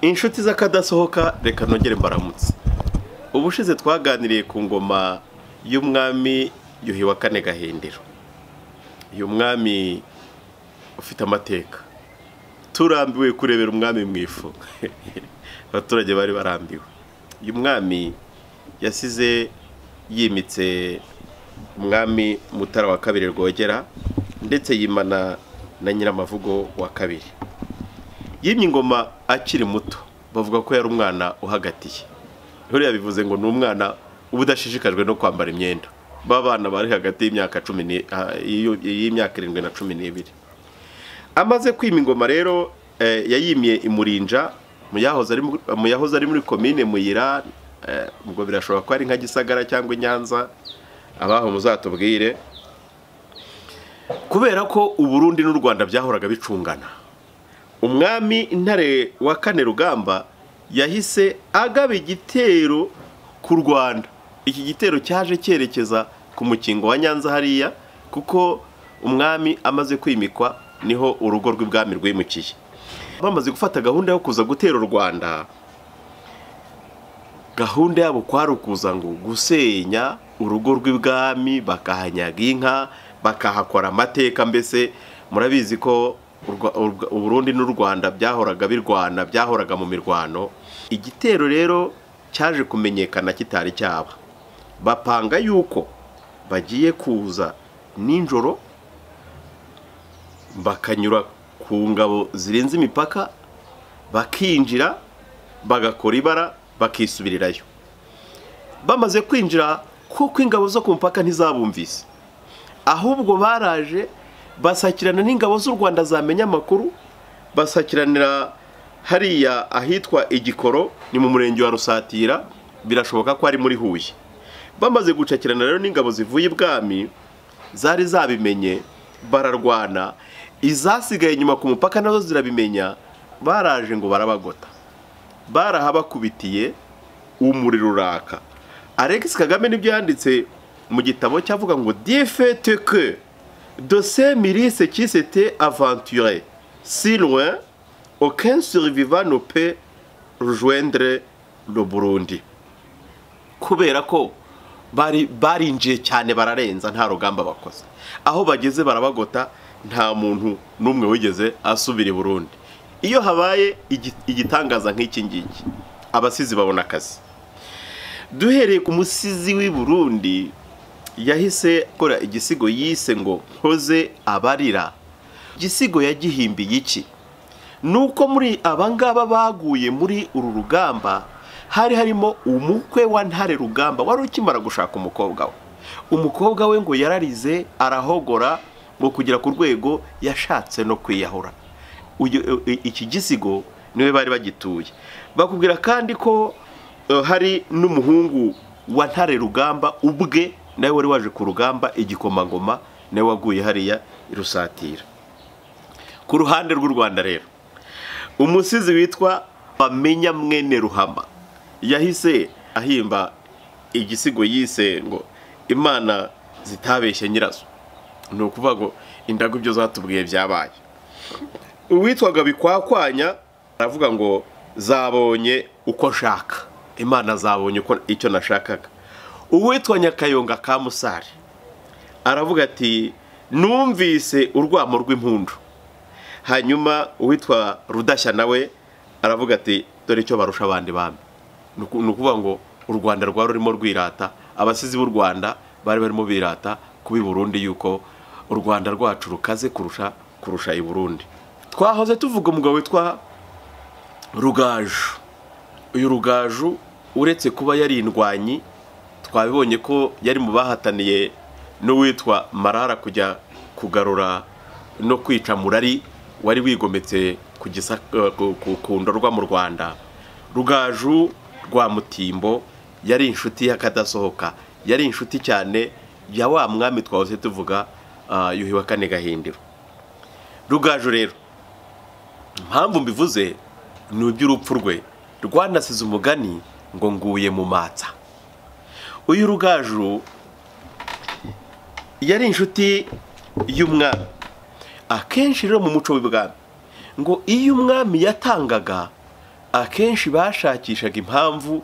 inshuti z'akadasohoka reka nongere mbaramutse ubushize twaganiriye ku ngoma y'umwami yuhi wa kane gahindiro uyu mwami ufite amateka turambiwe kurebera umwami mu ifu abaturage bari barambiwe uyu mwami yasize yimitse umwami mutara wa kabiri rwogera ndetse yimana na nyiramavugo wa kabiri yimye ingoma akiri muto bavuga ko yari umwana uhagatiye huriya bivuze ngo ni umwana uba udashishikajwe no kwambara imyenda b'abana bari hagati y'imyaka cumi y'imyaka irindwi na cumi n'ibiri amaze kwima ingoma rero yayimye imurinja mu yahoze ari muri komine muyira ubwo birashoboka ko ari nka gisagara cyangwa inyanza abaho muzatubwire kubera ko uburundi n'u rwanda byahoraga bicungana umwami intare wa kane rugamba yahise agaba igitero ku rwanda iki gitero cyaje cyerekeza ku mukingo wa nyanza hariya kuko umwami amaze kwimikwa niho urugo rw'ibwami rwimukiye bamaze gufata gahunda yo kuza gutera u rwanda gahunda yabo kwari ukuza ngo gusenya urugo rw'ibwami bakahanyaga inka bakahakora amateka mbese murabizi ko uburundi n'u rwanda byahoraga birwana byahoraga mu mirwano igitero rero cyaje kumenyekana kitari cyaba bapanga yuko bagiye kuza nijoro bakanyura ku ngabo zirenze imipaka bakinjira bagakora ibara bakisubirirayo bamaze kwinjira kuko ingabo zo ku mupaka ntizabumvise ahubwo baraje basakirana n'ingabo z'u rwanda zamenya amakuru basakiranira hariya ahitwa igikoro ni mu murenge wa rusatira birashoboka ko ari muri huye bamaze gucakirana rero n'ingabo zivuye ibwami zari zabimenye bararwana izasigaye inyuma ku mupaka nazo zirabimenya baraje ngo barabagota barahabakubitiye umuriro uraka alex kagame nibyo yanditse mu gitabo cyavuga ngo difete ke dose mirise kisete avanture si loin aucun survivant ne peut rejoindre le Burundi kubera ko bari barinjiye cyane bararenza nta rugamba bakoze aho bageze barabagota nta muntu n'umwe wigeze asubira i Burundi iyo habaye igitangaza nk'iki ngiki abasizi babona akazi duhereye ku musizi w'i Burundi yahise akora igisigo yise ngo nkoze abarira igisigo yagihimbiye iki ni uko muri abangaba baguye muri uru rugamba hari harimo umukwe wa ntare rugamba wari ukimara gushaka umukobwa we umukobwa we ngo yararize arahogora ngo kugera ku rwego yashatse no kwiyahura iki gisigo niwe bari bagituye bakubwira kandi ko hari n'umuhungu wa ntare rugamba ubwe nawe wari waje ku rugamba igikomangoma nawe waguye hariya irusatira ku ruhande rw'u rwanda rero umusizi witwa bamenya mwene ruhama yahise ahimba igisigo yise ngo imana zitabeshye nyirazo ni ukuvuga ngo indagu ibyo zatubwiye byabaye uwitwaga bikwakwanya aravuga ngo zabonye uko nshaka imana zabonye icyo nashakaga uwitwa nyakayonga ka musare aravuga ati numvise urwamo rw'impundu hanyuma uwitwa rudashya nawe aravuga ati dore icyo barusha abandi bami ni ukuvuga ngo u rwanda rwari rurimo rwirata abasizi b'u rwanda bari barimo birata kubi burundi yuko u rwanda rwacu rukaze kurusha kurusha i burundi twahoze tuvuga umugabo witwa rugaju uyu rugaju uretse kuba yari indwanyi twabibonye ko yari mu bahataniye n'uwitwa marara kujya kugarura no kwica murari wari wigometse ku ndorwa mu rwanda rugaju rwa mutimbo yari inshuti y'akadasohoka yari inshuti cyane ya wa mwami twahoze tuvuga yuhi wa kane gahindiro rugaju rero impamvu mbivuze ni iby'urupfu rwe rwanasize umugani ngo nguye mu matsa uyu rugaju yari inshuti y'umwami akenshi rero mu muco w'ibwami ngo iyo umwami yatangaga akenshi bashakishaga impamvu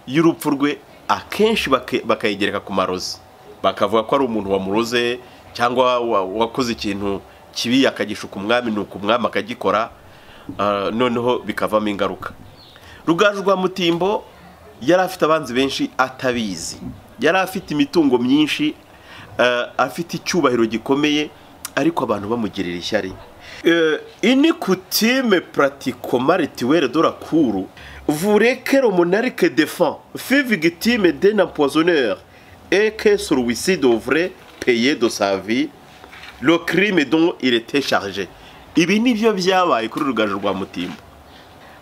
y'urupfu rwe akenshi bake- bakayigereka ku marozi bakavuga ko ari umuntu wamuroze cyangwa wa- wakoze ikintu kibi akagishuka umwami ni uko umwami akagikora ah, noneho bikavamo ingaruka rugaju rwa mutimbo yari afite abanzi benshi atabizi yari afite imitungo myinshi eh, afite icyubahiro gikomeye ariko abantu bamugirira ishyari Eh, ini kutime pratikoma rituwere dora kuru vurekero monarike defan fivigitime dena poisonneur eke suruwiside ovre peye do savi lo crime dont il était chargé ibi nibyo byabaye kuri rugaju rwa mutimbo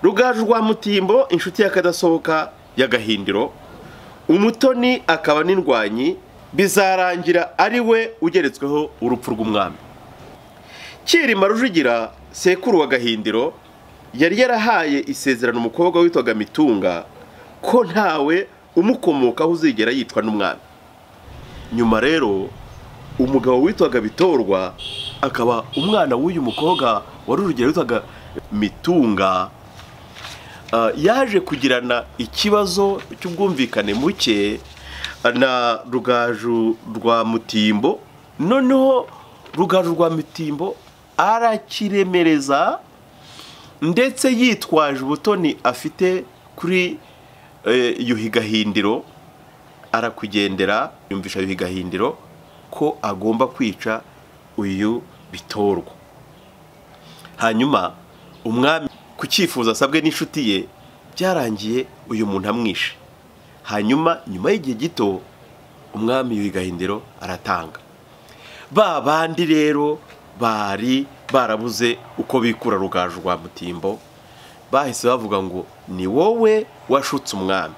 rugaju rwa mutimbo inshuti y'akadasohoka y'agahindiro umutoni akaba n'indwanyi bizarangira ari we ugeretsweho urupfu rw'umwami cyirima rujugira sekuru wa gahindiro yari yarahaye isezerano umukobwa witwaga mitunga ko ntawe umukomokaho uzigera yicwa n'umwami nyuma rero umugabo witwaga bitorwa akaba umwana w'uyu mukobwa wa rujugira witwaga mitunga Ah, yaje kugirana ikibazo cy'ubwumvikane muke na rugaju rwa mutimbo noneho rugaju rwa mutimbo arakiremereza ndetse yitwaje ubutoni afite kuri eh, yuhi gahindiro arakugendera yumvisha yuhi gahindiro ko agomba kwica uyu bitorwa hanyuma umwami ku cyifuzo asabwe n'inshuti ye byarangiye uyu muntu amwishe hanyuma nyuma y'igihe gito umwami yuhi gahindiro aratanga ba bandi rero bari barabuze uko bikura rugaju rwa mutimbo bahise bavuga ngo ni wowe washutse umwami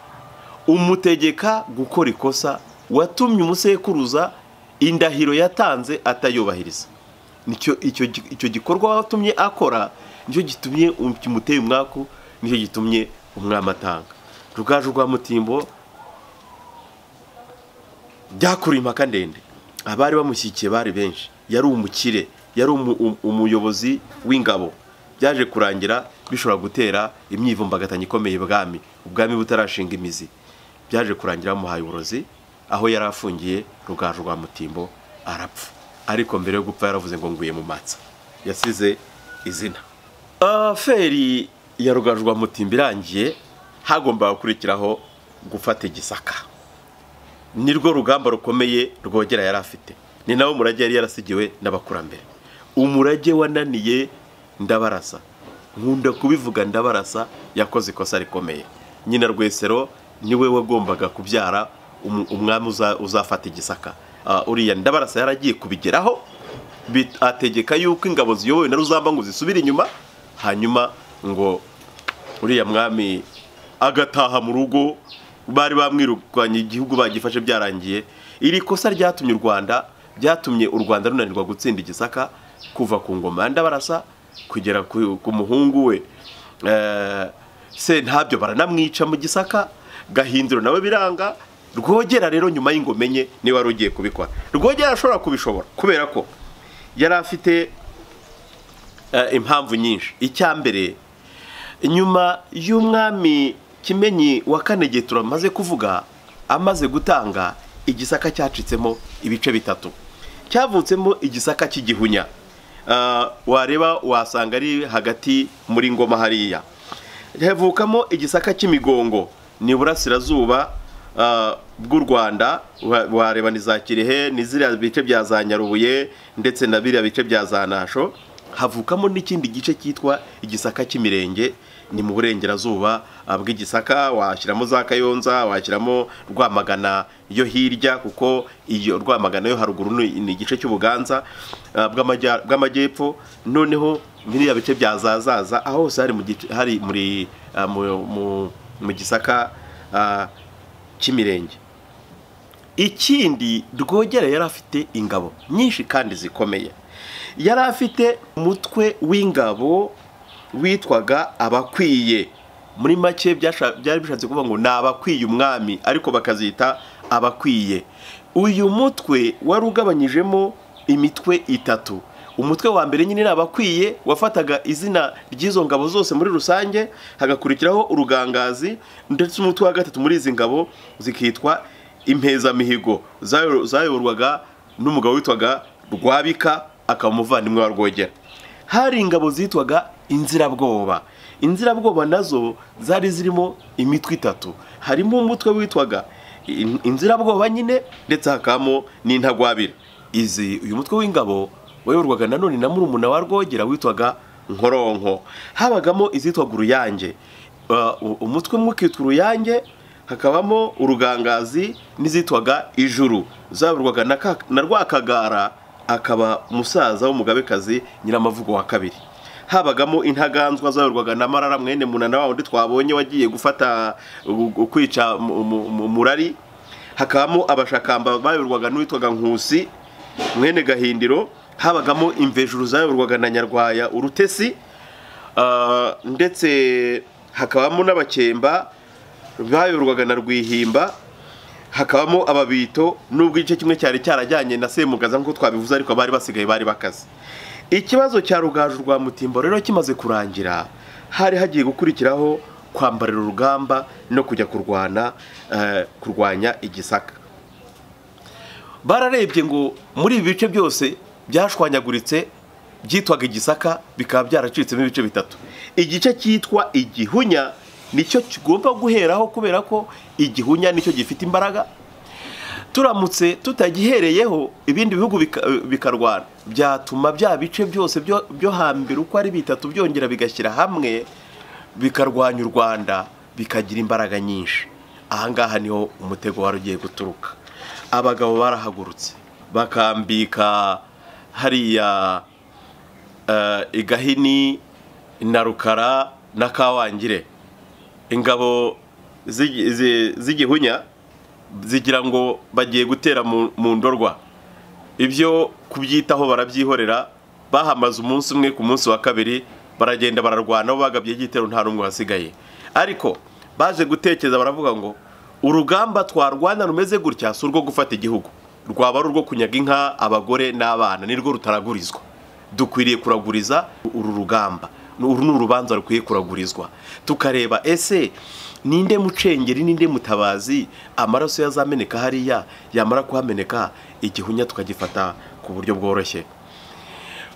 umutegeka gukora ikosa watumye umusekuruza indahiro yatanze atayubahiriza nicyo icyo gi- icyo gikorwa watumye akora nicyo gitumye um- kimuteye umwaku nicyo gitumye umwami atanga rugaju rwa mutimbo byakuriye impaka ndende abari bamushyigikiye bari benshi yari umukire yari umu- um- umuyobozi w'ingabo byaje kurangira bishobora gutera imyivumbagatanyo ikomeye ibwami ubwami butarashinga imizi byaje kurangira bamuhaye uburozi aho yari afungiye rugaju rwa mutimbo arapfa ariko mbere yo gupfa yaravuze ngo nguye mu matsa yasize izina feri ya rugaju rwa mutimbo irangiye hagombaga gukurikiraho gufata igisaka ni rwo rugamba rukomeye rwogera yari afite ni nawe umurage yari yarasigiwe n'abakurambere umurage wananiye ndabarasa nkunda kubivuga ndabarasa yakoze ikosa rikomeye nyina rwesero niwe wagombaga kubyara umu- umwami uza- uzafata igisaka Ah, uriya ndabarasa yaragiye kubigeraho bit- ategeka yuko ingabo ziyobowe na ruzamba ngo zisubire inyuma hanyuma ngo uriya mwami agataha mu rugo bari bamwirukanye igihugu bagifashe byarangiye iri kosa ryatumye u rwanda byatumye u rwanda runanirwa gutsinda igisaka kuva ku ngoma ya ndabarasa kugera ku, ku muhungu we Eh, sentabyo baranamwica mu gisaka gahindiro nawe biranga rwogera rero nyuma y'ingoma enye niwe wari ugiye kubikora rwogera ashobora kubishobora kubera ko yari afite eh, impamvu nyinshi icya mbere nyuma y'umwami kimenyi wa kane geturo amaze kuvuga amaze gutanga igisaka cyacitsemo ibice bitatu cyavutsemo igisaka cy'igihunya Ah, wareba wasanga ari hagati muri ngoma hariya havukamo igisaka cy'imigongo ni burasirazuba ah, bw'u rwanda wa- wareba ni za kirehe ni ziriya bice bya za nyarubuye ndetse na biriya bice bya za nasho havukamo n'ikindi gice cyitwa igisaka cy'imirenge ni mu burengerazuba ah, bw'igisaka washyiramo za kayonza washyiramo rwamagana yo hirya kuko iyo rwamagana yo haruguru ni ni igice cy'ubuganza ah, bw'amajya- bw'amajyepfo noneho biriya bice bya zazaza aho hose hari mu gice- hari muri ah, mu- mu- mu gisaka ah, cy'imirenge ikindi rwogera yari afite ingabo nyinshi kandi zikomeye yari afite umutwe w'ingabo witwaga abakwiye muri make byasha- byari bishatse kuvuga ngo ni abakwiye umwami ariko bakazita abakwiye uyu mutwe wari ugabanyijemo imitwe itatu umutwe wa mbere nyine abakwiye wafataga izina ry'izo ngabo zose muri rusange hagakurikiraho urugangazi ndetse umutwe wa gatatu muri izi ngabo zikitwa impezamihigo zayo- zayoborwaga n'umugabo witwaga rwabika akaba umuvandimwe wa rwogera hari ingabo zitwaga inzirabwoba inzirabwoba nazo zari zirimo imitwe itatu harimo umutwe witwaga in- inzirabwoba nyine ndetse hakabamo n'intagwabira izi uyu mutwe w'ingabo wayoborwaga nanone na murumuna wa rwogera witwaga nkoronko habagamo izitwaga uruyange Uh, u- umutwe umwe ukitwa uruyange hakabamo urugangazi n'izitwaga ijuru zayoborwaga na ka- na rwakagara akaba umusaza w'umugabekazi nyiramavugo wa kabiri habagamo intaganzwa zayoborwaga na marara mwene munana wa wundi twabonye wagiye gufata gu- gu- kwica mu- mu- mu- murari hakabamo abashakamba bayoborwaga n'uwitwaga nkusi mwene gahindiro habagamo imvejuru zayoborwaga na nyarwaya urutesi Ah, ndetse hakabamo n'abakemba bayoborwaga na rwihimba hakabamo ababito n'ubwo igice kimwe cyari cyarajyanye na semugaza nk'uko twabivuze ariko abari basigaye bari bakaze ikibazo cya rugaju rwa mutimbo rero kimaze kurangira hari hagiye gukurikiraho kwambarira urugamba no kujya kurwana eh, kurwanya igisaka bararebye ngo muri ibi bice byose byashwanyaguritse byitwaga igisaka bikaba byaracitsemo ibice bitatu igice cyitwa igihunya nicyo kigomba guheraho kubera ko igihunya nicyo gifite imbaraga turamutse tutagihereyeho ibindi bihugu bika- bikarwana byatuma bya bice byose byo byo hambere uko ari bitatu byongera bigashyira hamwe bikarwanya u rwanda bikagira imbaraga nyinshi ahangaha niho umutego wari ugiye guturuka abagabo barahagurutse bakambika hariya eh, i gahini na rukara na kawangire ingabo z'igi- zi- z'igihunya zigira ngo bagiye gutera mu mu ndorwa ibyo kubyitaho barabyihorera bahamaze umunsi umwe ku munsi wa kabiri baragenda bararwana bo bagabye igitero nta n'umwe wasigaye ariko baje gutekereza baravuga ngo urugamba twarwana rumeze gutya si urwo gufata igihugu rwaba ari urwo kunyaga inka abagore n'abana nirwo rutaragurizwa dukwiriye kuraguriza uru rugamba uru ni urubanza rukwiye kuragurizwa tukareba ese ninde mucengeri ninde mutabazi amaraso yazameneka hariya yamara kuhameneka igihunya tukagifata ku buryo bworoshye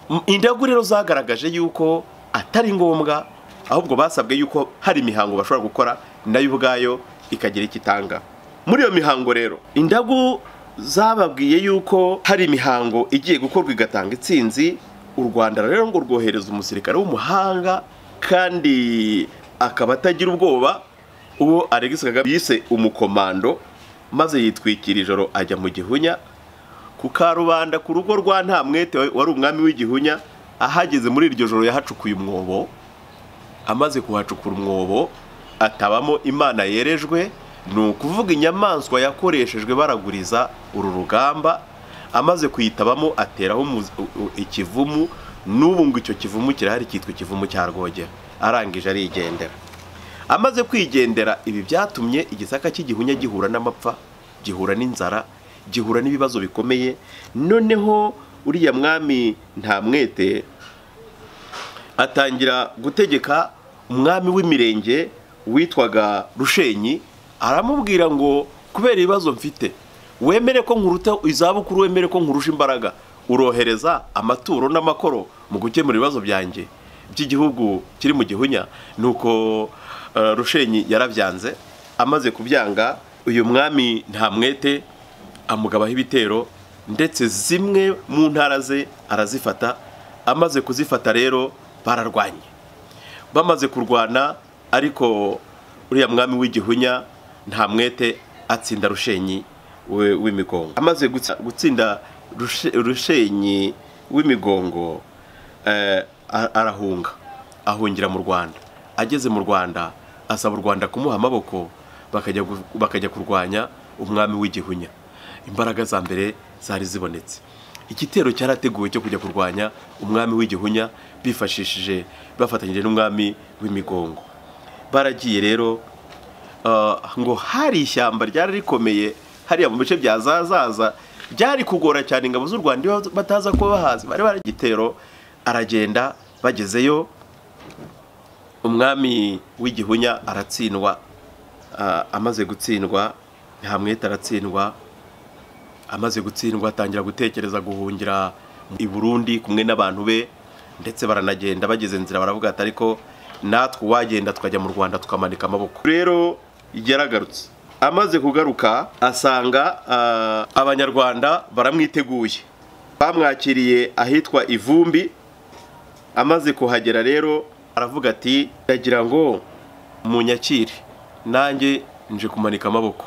M- indagu rero zagaragaje yuko atari ngombwa ahubwo basabwe yuko hari imihango bashobora gukora nayo ubwayo ikagira icyo itanga muri iyo mihango rero indagu zababwiye yuko hari imihango igiye gukorwa igatanga itsinzi u rwanda rero ngo rwohereza umusirikare w'umuhanga kandi akaba atagira ubwoba uwo Alex Kagame yise umukomando maze yitwikira ijoro ajya mu gihunya ku karubanda ku rugo rwa nta mwete wari umwami w'igihunya ahageze muri iryo joro yahacukuye umwobo amaze kuhacukura umwobo atabamo imana yerejwe ni ukuvuga inyamaswa yakoreshejwe baraguriza uru rugamba amaze kuyitabamo ateraho umu- u- u- ikivumu n'ubu ngo icyo kivumu kirahari cyitwa ikivumu cya rwogera arangije arigendera amaze kwigendera ibi byatumye igisaka cy'igihunya gihura n'amapfa gihura n'inzara gihura n'ibibazo bikomeye noneho uriya mwami nta mwete atangira gutegeka umwami w'imirenge witwaga rushenyi aramubwira ngo kubera ibibazo mfite wemere ko nkuruta izabukuru wemere ko nkurusha imbaraga urohereza amaturo n'amakoro mu gukemura ibibazo byanjye by'igihugu kiri mu gihunya nuko eh, rushenyi yarabyanze amaze kubyanga uyu mwami nta mwete amugabaho ibitero ndetse zimwe mu ntara ze arazifata amaze kuzifata rero bararwanye bamaze kurwana ariko uriya mwami w'igihunya nta mwete atsinda rushenyi we- w'imigongo amaze gutsi- gutsinda Rushe- rushenyi w'imigongo eh, a- arahunga ahungira mu rwanda ageze mu rwanda asaba u rwanda kumuha amaboko bakajya gu- bakajya kurwanya umwami w'igihunya imbaraga za mbere zari zibonetse igitero cyarateguwe cyo kujya kurwanya umwami w'igihunya bifashishije bafatanyije n'umwami w'imigongo baragiye rero ah, ngo hari ishyamba ryari rikomeye hariya mu bice bya zazaza byari kugora cyane ingabo z'u rwanda iyo bataza kuba bahazi bari bari igitero aragenda bagezeyo umwami w'igihunya aratsindwa Ah, amaze gutsindwa ntamwete aratsindwa amaze gutsindwa atangira gutekereza guhungira i burundi kumwe n'abantu be ndetse baranagenda bageze nzira baravuga ati ariko natwe uwagenda tukajya mu rwanda tukamanika amaboko rero yaragarutse amaze kugaruka asanga ah, abanyarwanda baramwiteguye bamwakiriye ahitwa ivumbi amaze kuhagera rero aravuga ati ndagira ngo munyakire nanjye nje kumanika amaboko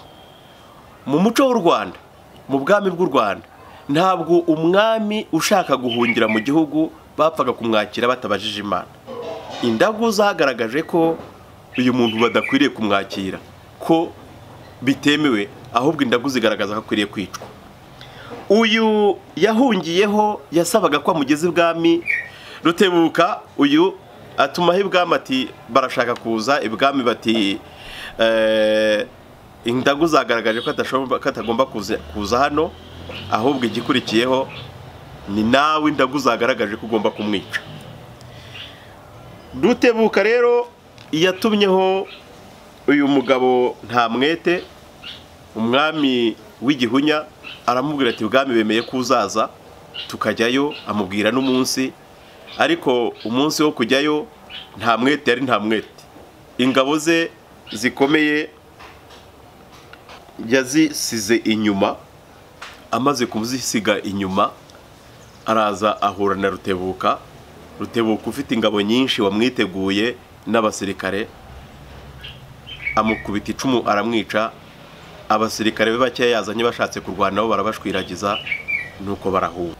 mu muco w'u rwanda mu bwami bw'u rwanda ntabwo umwami ushaka guhungira mu gihugu bapfaga kumwakira batabajije imana indagu zagaragaje ko uyu muntu badakwiriye kumwakira ko bitemewe ahubwo indagu zigaragaza ko akwiriye kwicwa uyu yahungiyeho yasabaga ko amugeze ibwami rutebuka uyu atumaho ibwami ati barashaka kuza ibwami bati "Eh, indagu zagaragaje ko adashobora- ko atagomba kuza kuza hano ahubwo igikurikiyeho ni nawe indagu zagaragaje ko ugomba kumwica rutebuka rero yatumyeho uyu mugabo nta mwete umwami w'igihunya aramubwira ati ubwami bemeye ko uzaza tukajyayo amubwira n'umunsi ariko umunsi wo kujyayo nta mwete yari nta mwete ingabo ze zikomeye yazisize inyuma amaze kuzisiga inyuma araza ahura na rutebuka rutebuka ufite ingabo nyinshi wamwiteguye n'abasirikare amukubita icumu aramwica abasirikare be bakeya yazanye bashatse kurwanaho barabashwiragiza nuko barahunga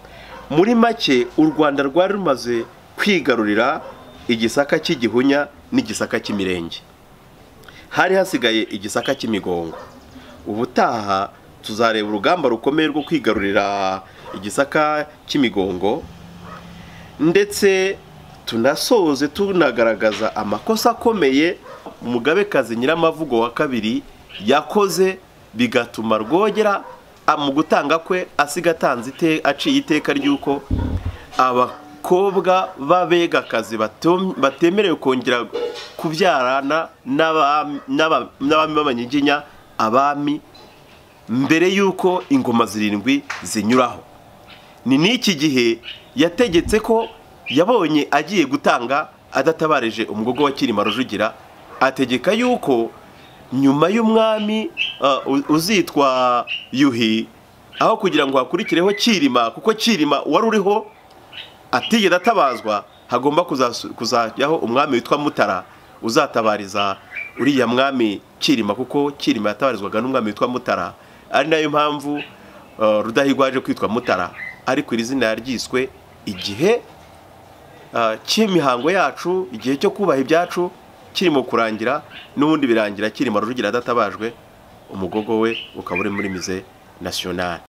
muri make u rwanda rwari rumaze kwigarurira igisaka cy'igihunya n'igisaka cy'imirenge hari hasigaye igisaka cy'imigongo ubutaha tuzareba urugamba rukomeye rwo kwigarurira igisaka cy'imigongo ndetse tunasoze tunagaragaza amakosa akomeye umugabekazi nyiramavugo wa kabiri yakoze bigatuma rwogera a- mu gutanga kwe asiga atanze ite- aciye iteka ry'uko abakobwa b'abegakazi batom- batemerewe kongera kubyarana n'abami n'aba- n'abami b'abanyiginya abami mbere y'uko ingoma zirindwi zinyuraho ni n'iki gihe yategetse ko yabonye agiye gutanga adatabarije umugogo wa Kirima Rujugira ategeka yuko nyuma y'umwami uh, u- uzitwa Yuhi aho kugira ngo hakurikireho Kirima kuko Kirima wari uriho atigeze atabazwa hagomba kuzasu- kuzajyaho umwami witwa Mutara uzatabariza uriya mwami Kirima kuko Kirima yatabarizwaga n'umwami witwa Mutara ari nayo mpamvu uh, Rudahigwa yaje kwitwa Mutara ariko iri zina yaryiswe igihe uh, cy'imihango yacu igihe cyo kubaha ibyacu kirimo kurangira n'ubundi birangira Kirima Rujugira adatabajwe umugogo we ukaba uri muri mize nationale